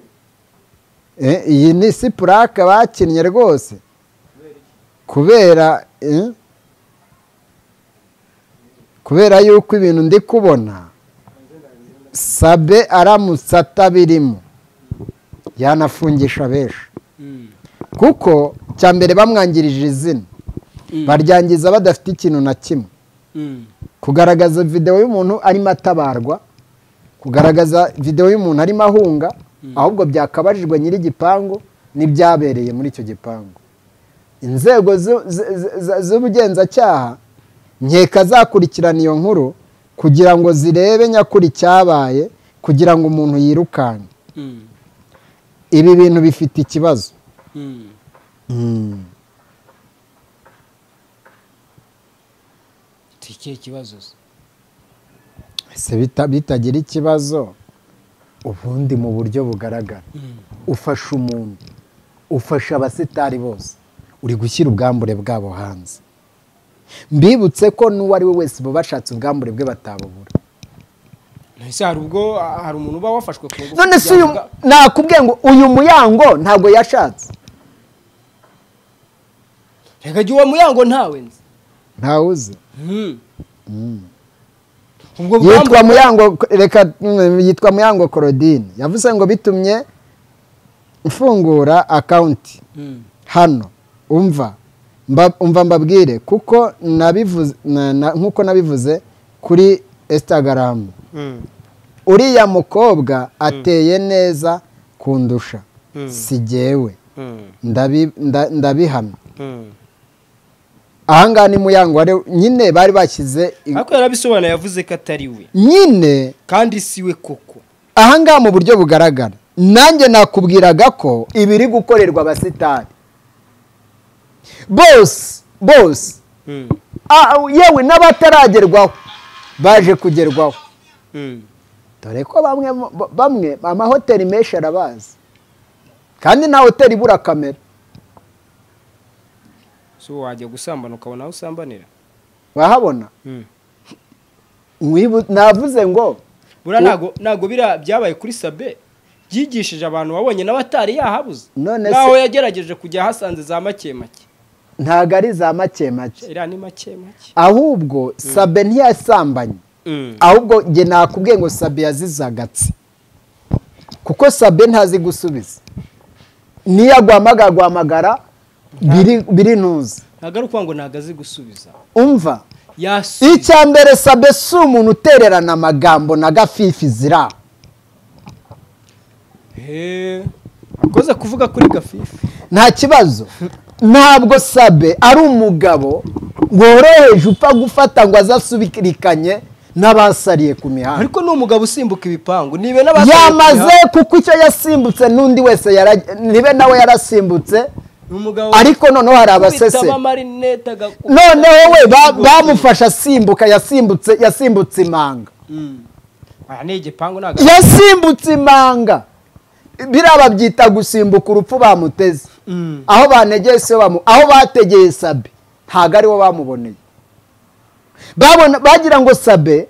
Eh, iyi ni si puranke bakinnye rwose kubera eh, kubera yuko ibintu ndi kubona sabe aramutse atabirimo yanafungisha benshi kuko cya mbere bamwangirije izina baryangiza badafite ikintu na kimwe kugaragaza videwo y'umuntu arimo atabarwa kugaragaza videwo y'umuntu arimo ahunga ahubwo byakabajijwe nyir'igipangu n'ibyabereye muri icyo gipangu inzego zu- z- z- z- z'ubugenzacyaha nkeka zakurikirana iyo nkuru kugira ngo zirebe nyakuri cyabaye kugira ngo umuntu yirukanke ibi bintu bifite ikibazo Mm. tukiye ikibazo se ese bita- bitagira ikibazo ubundi mu buryo bugaragara ufasha umuntu ufasha abasitari bose uri gushyira ubwambure bwabo hanze mbibutse ko n'uwo ari we wese bo bashatse ubwambure bwe batabubura ese hari ubwo ah, hari umuntu uba wafashwe ku ngufu none se uyu kugira ngo- nakubwiye ngo uyu muyango ntabwo yashatse reka jya uwo muyango ntawe nzi ntawuzi Mm. ubwo bwambu yitwa muyango reka mm, yitwa muyango korodine yavuze ngo bitumye mfungura akawunti Mm. hano umva mba- umva mbabwire kuko nabivuze na- na- nk'uko nabivuze kuri instagram uriya mukobwa ateye neza kundusha si jyewe ndabi- nda- ndabihamya ahangaha ni muyango wari nyine bari bashyize i- ariko yarabisobanuye yavuze ko atari we nyine kandi si we koko ahangaha mu buryo bugaragara nanjye nakubwiraga ko ibiri gukorerwa abasitari bose bose Ah, yewe n'abataragerwaho baje kugerwaho dore ko bamwe mu- ba- bamwe amahoteli menshi arabazi kandi nta hoteli ibura kamera so wajya gusambana ukabona aho usambanira wahabona Mwibu- navuze ngo buriya ntago ntago bira- byabaye kuri sabe byigishije abantu wabonye n'abatari yahabuze None se- naho yagerageje kujya ahasanze za make make ntabwo ari za make make iriya ni make make ahubwo sabe ntiyasambanye ahubwo njye nakubwiye ngo sabe yazizagatse kuko sabe ntazi gusubiza niyo aguhamagara aguhamagara biri- biri ntuzi ntago ari ukuvuga ngo ntago azi gusubiza umva yasubiza icya mbere sabe si umuntu utererana amagambo na gafifi zira He, akoze kuvuga kuri gafifi nta kibazo ntabwo sabe ari umugabo woroheje upfa gufata ngo azasubirikanye n'abasariye ku mihanda ariko ni umugabo usimbuka ibipangu nibe yamaze kuko icyo yasimbutse n'undi wese yara- nibe nawe yarasimbutse ni umugabo ariko noneho hari abasese witaba amarinete agakubita noneho we ba- igikoti. bamufashe asimbuka yasimbutse yasimbutse imanga Mm. aha ni igipangu ni aga- yasimbutse imanga biriya babyita gusimbuka urupfu bamuteze Mm. aho banegeye si bamu aho bategeye sabe ntabwo aribo bamuboneye babona bagira ngo sabe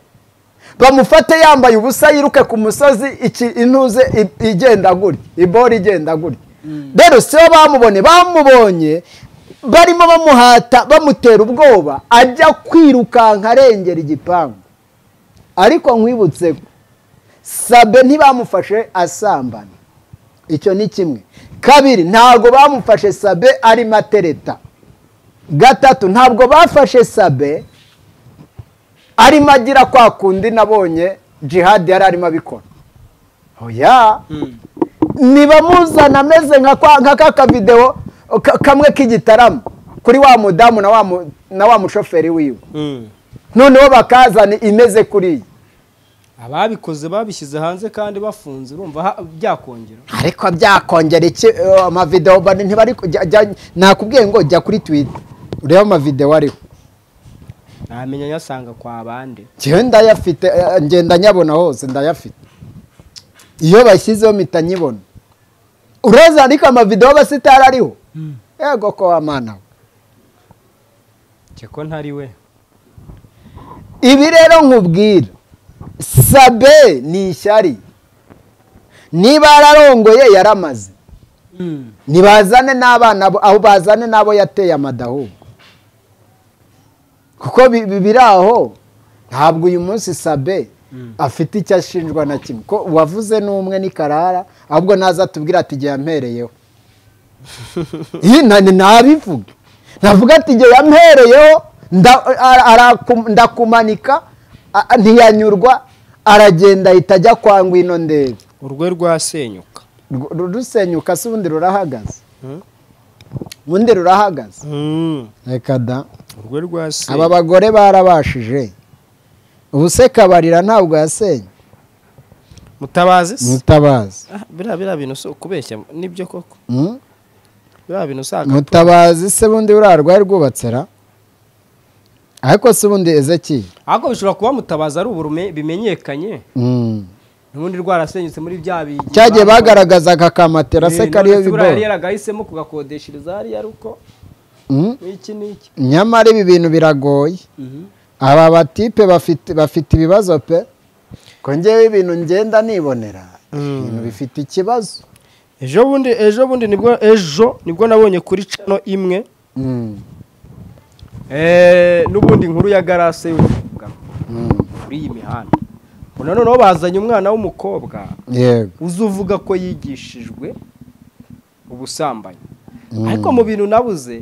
bamufate yambaye ubusa yiruke ku musozi iki intuze i- igenda gutya ibori igenda gutya rero si bo bamubonye bamubonye barimo bamuhata bamutera ubwoba ajya kwirukanka arengera igipangu ariko nkwibutse ko sabe ntibamufashe asambana icyo ni kimwe kabiri ntabwo bamufashe sabe arimo atereta gatatu ntabwo bafashe sabe arimo agira kwa kundi nabonye jihadi yari arimo abikora oya nibamuzana ameze nka kwa- nka ka kavidewo ka- kamwe k'igitaramo kuri wa mudamu na wa mu- na wa mushoferi wiwe noneho bakazana imeze kuriya ababikoze babishyize hanze kandi bafunze urumva ha- byakongera ariko byakongera iki eh, amavidewo bane ntibari ku- jya- jya- nakubwiye ngo jya kuri twita urebe amavidewo ariho namenya nyasanga kwa bande njyewe ndayafite eh, ngenda nyabona hose ndayafite iyo bashyizeho mpita nyibona ureza ariko amavidewo abasitari ariho yego ko wamana we cye ko ntari we ibi rero nkubwira sabe ni ishyari niba yararongoye yaramaze ntibazane n'abana bo- aho bazane n'abo yateye amadahubwo kuko bi- bi- biri aho ntabwo uyu munsi sabe afite icyo ashinjwa na kimwe ko uwavuze n'umwe ni karara ahubwo naza atubwira ati igihe yampereyeho Ih, na- ni- nabivuga navuga ati igihe yampereyeho nda- ara- araku- ndakumanika a- a- ntiyanyurwa aragenda ahita ajya kwa ngwino ndebe urwe rwasenyuka Rwo- ru- rusenyuka se ubundi rurahagaze ubundi rurahagaze reka da urwe aba rwasenyuka bagore barabashije ubu se kabarira ntabwo yasenye mutabazi se mutabazi Ah, biriya biriya bintu si ukubeshya nibyo koko Mm? biriya bintu usanga mutabazi se bundi buriya rwari rwubatsera ariko se ubundi ezekiyeli ariko bishobora kuba mutabazi ari uburume bimenyekanye Mm. ubundi rwarasenyutse muri bya bigi cyagiye bagaragazaga akamatera se kariyo yari bibora yaragahisemo kugakodeshereza hariya aruko Mm? n'iki n'iki nyamara ibi bintu biragoye aba batipe bafite bafite ibibazo pe ko ngewe ibintu ngenda nibonera ibintu bifite ikibazo ejo bundi ejo bundi nibwo ejo nibwo nabonye kuri cano imwe Mm. Eh, n'ubundi inkuru ya garase y'urubuga Mm. kuri iyi mihanda Ubu na noneho bazanye umwana w'umukobwa yego uza uvuga ko yigishijwe ubusambanyi ariko mu bintu nabuze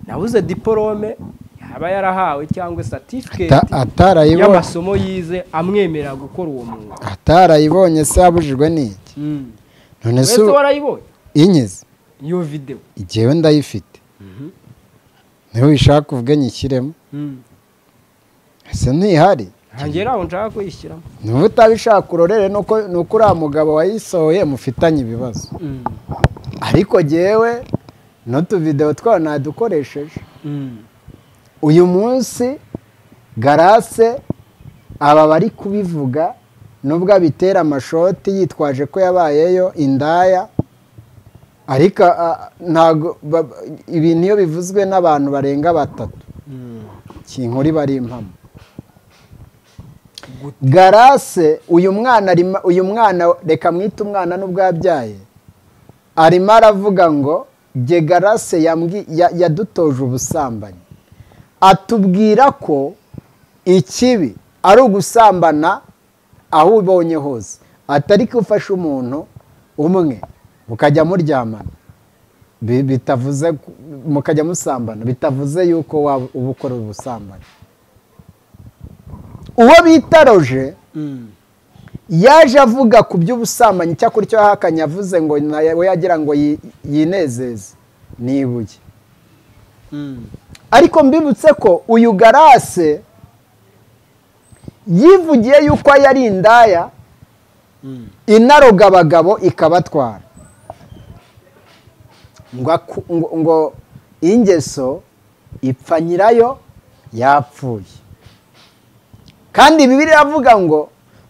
nabuze diporome yaba yarahawe cyangwa satifiketi Ata- atarayibonye y'amasomo yize amwemerera gukora uwo mwuga atarayibonye se abujijwe n'iki none se wese warayibonye inyize iyo videwo igihewe ndayifite niba uyishaka uvuge nyishyiremo ese ntihari ntangiye aho nshaka kuyishyiramo niba utabishaka urorere nuko nuko uriya mugabo wayisohoye mufitanye ibibazo ariko jyewe n'utuvidewo twawe nadukoresheje uyu munsi garase aba bari kubivuga nubwo abitera amashoti yitwaje ko yabayeyo indaya ariko ah, ntago ba- ba- ibi niyo bivuzwe n'abantu barenga batatu kinkuri bari impamo garase uyu mwana arimo- uyu mwana reka mwite umwana n'ubwo yabyaye arimo aravuga ngo jye garase yambwi- ya- yadutoje ubusambanyi atubwira ko ikibi ari ugusambana aho ubonye hose atari ko ufashe umuntu umwe mukajya muryamana Bi- bitavuze ku- mukajya musambana bitavuze yuko waba uba ukora ubusambanyi uwo bita roje yaje avuga ku by'ubusambanyi icyakora icyo yahakanye yavuze ngo nawe yagira ngo yi- yinezeze ni ibuye ariko mbibutse ko uyu garase yivugiye yuko yari indaya inaroga abagabo ikabatwara ngo aku- ngo- ngo ingeso ipfa nyirayo yapfuye kandi bibiri iravuga ngo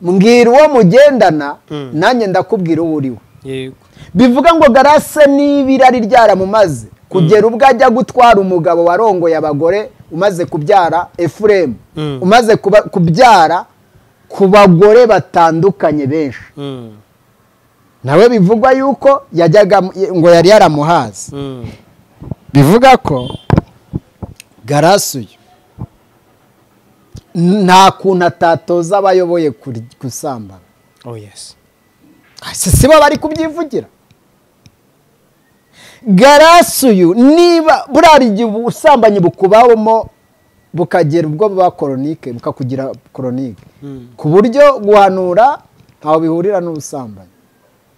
mbwira uwo mugendana nanjye ndakubwira uwo uri we yego bivuga ngo garase niba irari ryaramumaze kugera ubwo ajya gutwara umugabo warongoye abagore umaze kubyara efuremu Mm. umaze kuba- kubyara ku bagore batandukanye benshi nawe bivugwa yuko yajyaga mu- ngo yari yaramuhaze bivuga ko garasi uyu nta kuntu atatoza abayoboye kuri- gusambana oh yes si si bo bari kubyivugira garasi uyu niba burari igihe ubusambanyi bukubamo bukagera ubwo buba koronike bukakugira koronike ku buryo guhanura ntaho bihurira n'ubusambanyi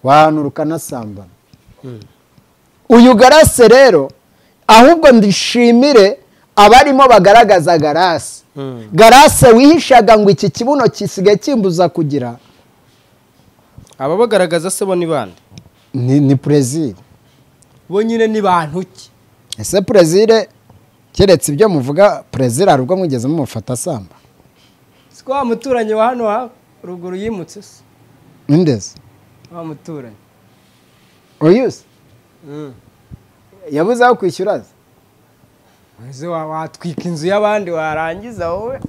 wahanura ukanasambana uyu garase rero ahubwo ndishimire abarimo bagaragaza garase garase wihishaga ngo iki kibuno gisigaye kimbuza kugira aba bagaragaza se bo ni bande ni ni perezida bo nyine ni bantu ki ese perezida keretse ibyo muvuga perezida hari ubwo mwigeze mumufata asamba siko wa muturanyi wa hano ha ruguru yimutse se ndeze wa muturanyi uyu se yabuze aho kwishyura se ese wa- watwika inzu y'abandi warangiza wowe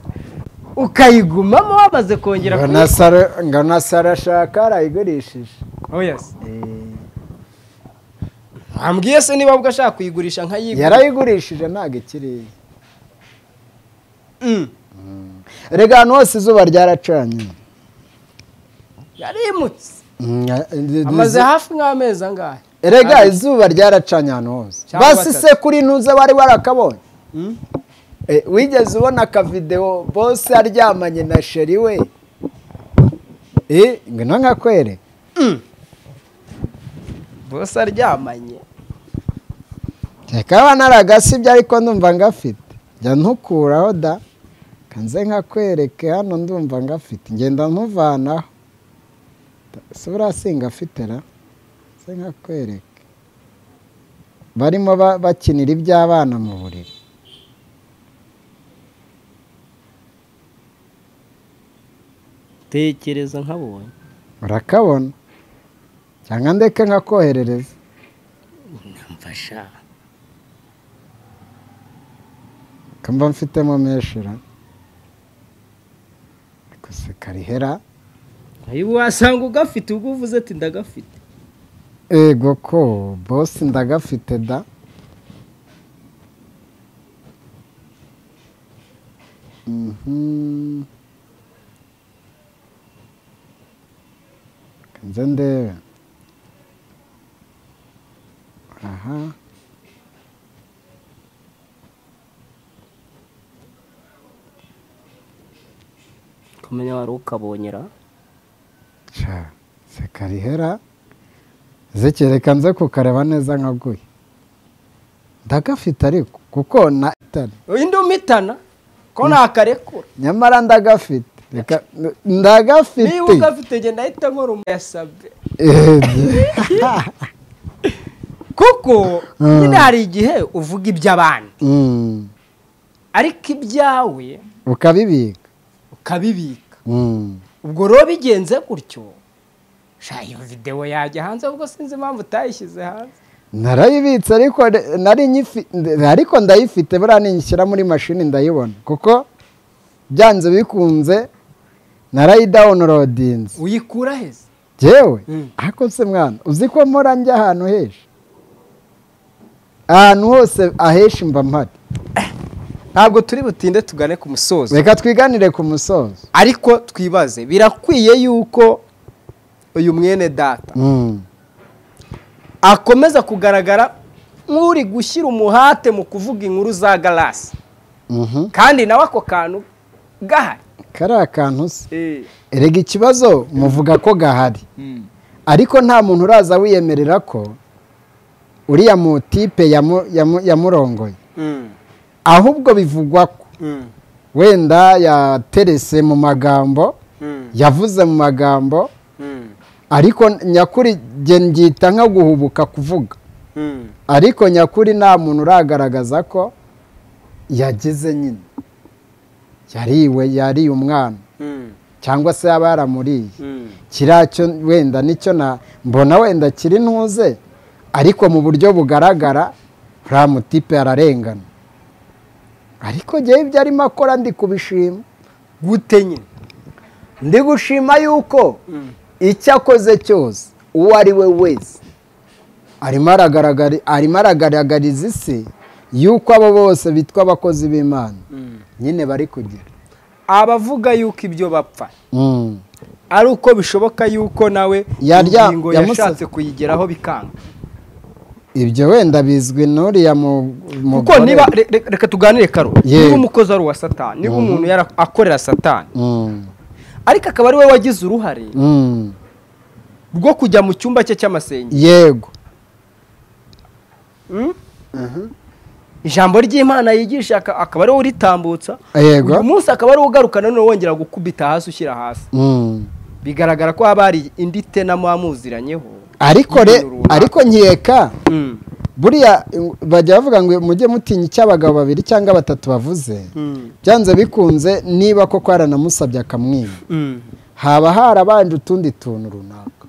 ukayigumamo wamaze kongera ngona Sara- ngona sarashaka arayigurishije Eh, wambwiye se niba ubwo ashaka kuyigurisha nkayigura yarayigurishije ntabwo ikiri iye rega ahantu hose izuba ryaracanye yarimutse Mm, eh, amaze hafi nk'amezi angahe erega izuba ryaracanye ahantu hose Cyangwa basi batatu. se kuri ntuze bari barakabonye Eh, wigeze ubona akavidewo bose aryamanye na sheri we Eh, ngwino nkakwereka bose aryamanye kaba naragasibye ariko ndumva ngafite jya ntukuraho da kanze nkakwereke hano ndumva ngafite ngenda nkuvanaho si buriya si ngafite ra kanze nkakwereke barimo ba- bakinira iby'abana mu buriri tekereza nkabonye urakabona cyangwa ndeke nkakoherereza mfasha kumva mfitemo meshira gusa karihera ubu wasanga ugafite ubwo uvuze ati ndagafite ego ko bosi ndagafite da Mhm. Reka nze ndebe aha kumenya wari ukabonyera ca sekarihera zikereka nze kukareba neza nkaguye ndagafite ariko kuko na uyu ndi umitana ko nakarekura nyamara ndagafite Reka- ndagafite niba ugafite genda ahita nkora umusabye Eh, kuko Mm. nyine hari igihe uvuga iby'abandi mm, ariko ibyawe ukabibika ukabibika Mm, ubwo rero bigenze gutyo sha iyo videwo yajya hanze ahubwo sinzi impamvu utayishyize hanze narayibitse ariko re- nari nyifi- nde- ariko ndayifite buriya ninshyira muri mashini ndayibona kuko byanze bikunze narayidawunirodinze uyikura heza jyewe Mm. ariko se mwana uzi ko mpora njya ahantu henshi ahantu hose aheshi mba mpari ntabwo turi butinde tugane ku musozo reka twiganire ku musozo ariko twibaze birakwiye yuko uyu mwene data Mm, akomeza kugaragara nk'uri gushyira umuhate mu kuvuga inkuru za garasi mhm. kandi nawe ako kantu gahari kari akantu se erega ikibazo muvuga ko gahari ariko nta muntu uraza wiyemerera ko uriya mutipe yamu- yamu- yamurongoye ahubwo bivugwa ko wenda yaterese mu magambo yavuze mu magambo ariko nyakuri njye nbyita nka guhubuka kuvuga ariko nyakuri nta muntu uragaragaza ko yagize nyine yariwe yariye umwana cyangwa se yaba yaramuriye kiriya cyo wenda nicyo na mbona wenda kiri ntuze ariko mu buryo bugaragara uriya mutipe ararengana ariko njyewe ibyo arimo akora ndi kubishima gute nyine ndi gushima yuko icyo akoze cyose uwo ari we wese arimo aragaragari- arimo aragaragariza isi yuko abo bose bitwa abakozi b'imana nyine bari kugira abavuga yuko ibyo bapfa Mm. ari uko bishoboka yuko nawe Yarya- ingingo yamusa- yashatse kuyigeraho bikanga ibyo wenda bizwi n'uriya mu- kuko mugore. niba re- re- reka tuganire karo Ye. niba umukozi ari uwa satani niba umuntu yara- akorera satani Mm. ariko akaba ari we wagize uruhare Mm. rwo kujya mu cyumba cye cy'amasengero yego ijambo ry'imana yigisha aka- akaba ari we uritambutsa Yego. uyu munsi akaba ari we ugaruka nanone wongera gukubita hasi ushyira hasi Mm. bigaragara ko haba hari indi tenamo wamuziranyeho ariko re y'ibintu runaka. ariko nkeka buriya ing- bajya bavuga ngo mujye mutinya icyo abagabo babiri cyangwa batatu bavuze byanze bikunze niba koko yaranamusabye akamwiba haba harabanje utundi tuntu runaka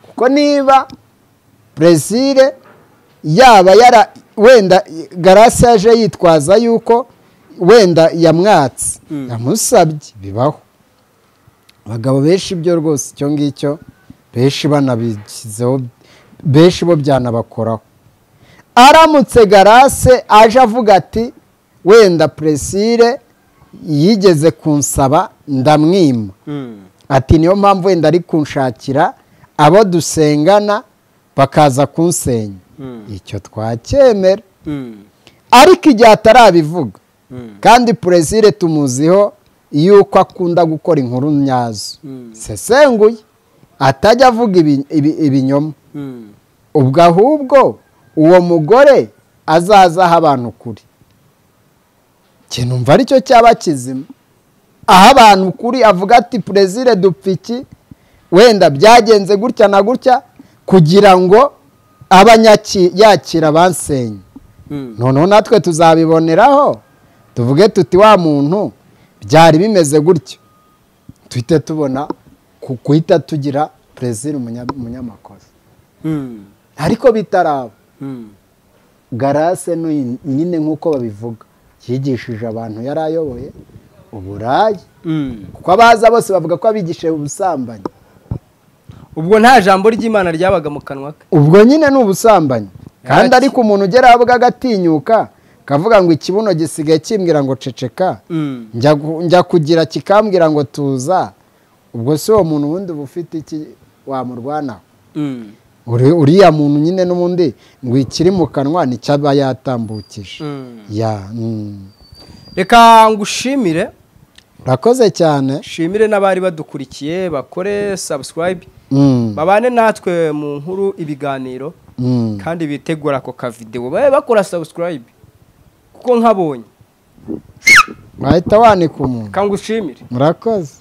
kuko niba brezil yaba yara wenda garasi yaje yitwaza yuko wenda yamwatse yamusabye bibaho abagabo benshi ibyo rwose icyo ngicyo benshi banabishyizeho benshi bo byanabakoraho aramutse garase aje avuga ati wenda puresire yigeze kunsaba ndamwima ati niyo mpamvu wenda ari kunshakira abo dusengana bakaza kunsenya icyo twacyemera ariko igihe atarabivuga kandi puresire tumuziho yuko akunda gukora inkuru nyazo sesenguye atajya avuga ibi- ibi- ibinyoma ubwo ahubwo uwo mugore azaza aho abantu ukuri ikintu mva aricyo cyaba kizima aho abantu ukuri avuga ati perezida dupfiki wenda byagenze gutya na gutya kugira ngo abanyaki yakira abansenye noneho natwe tuzabiboneraho tuvuge tuti wa muntu byari bimeze gutya duhite tubona ku- guhita tugira perezida umunyamakosa ariko bitaraba garase n'uyu nyine nk'uko babivuga yigishije abantu yari ayoboye uburayi kuko abaza bose bavuga ko abigishije ubusambanyi ubwo nta jambo ry'imana ryabaga mu kanwa ke ubwo nyine ni ubusambanyi kandi Yaraki- ariko umuntu ugera bwa agatinyuka akavuga ngo ikibuno gisigaye kimbwira ngo ceceka njya gu- njya kugira kikambwira ngo tuza ubwo si uwo muntu ubundi uba ufite iki wamurwanaho Uri- uriya muntu nyine n'ubundi ngo ikiri mu kanwa nicyo aba yatambukije ya mm. reka ngushimire urakoze cyane shimire n'abari badukurikiye bakore subscribe Mm, babane natwe mu nkuru ibiganiro mm. kandi bitegura ako kavidewo babe bakora subscribe kuko nkabonye wahita wanika umuntu kangushimire murakoze